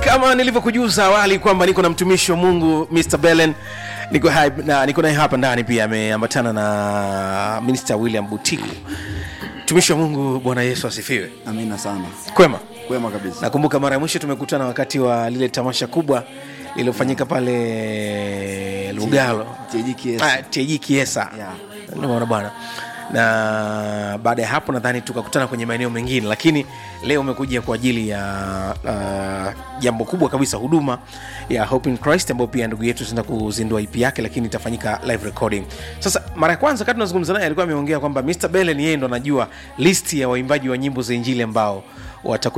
kama nilivyokujuza awali kwamba niko na mtumishi wa mungu mr belen niko hai- na- niko naye hapa ndani pia ameambatana na minista william butiku mtumishi wa mungu bwana yesu asifiwe amina sana kwema kwema kabisa nakumbuka mara ya mwisho tumekutana wakati wa lile tamasha kubwa lililofanyika pale lugalo TJKS. Ah, TJ kiesa Yeah. unaona bwana na baada ya hapo nadhani tukakutana kwenye maeneo mengine lakini leo umekuja kwa ajili ya uh, jambo kubwa kabisa huduma ya Hope in Christ ambayo pia ndugu yetu zenda kuzindua ip yake lakini itafanyika live recording sasa mara ya kwanza kati tunazungumza naye alikuwa ameongea kwamba Mr Belen yeye ndo anajua listi ya waimbaji wa nyimbo za injili ambao watakuwa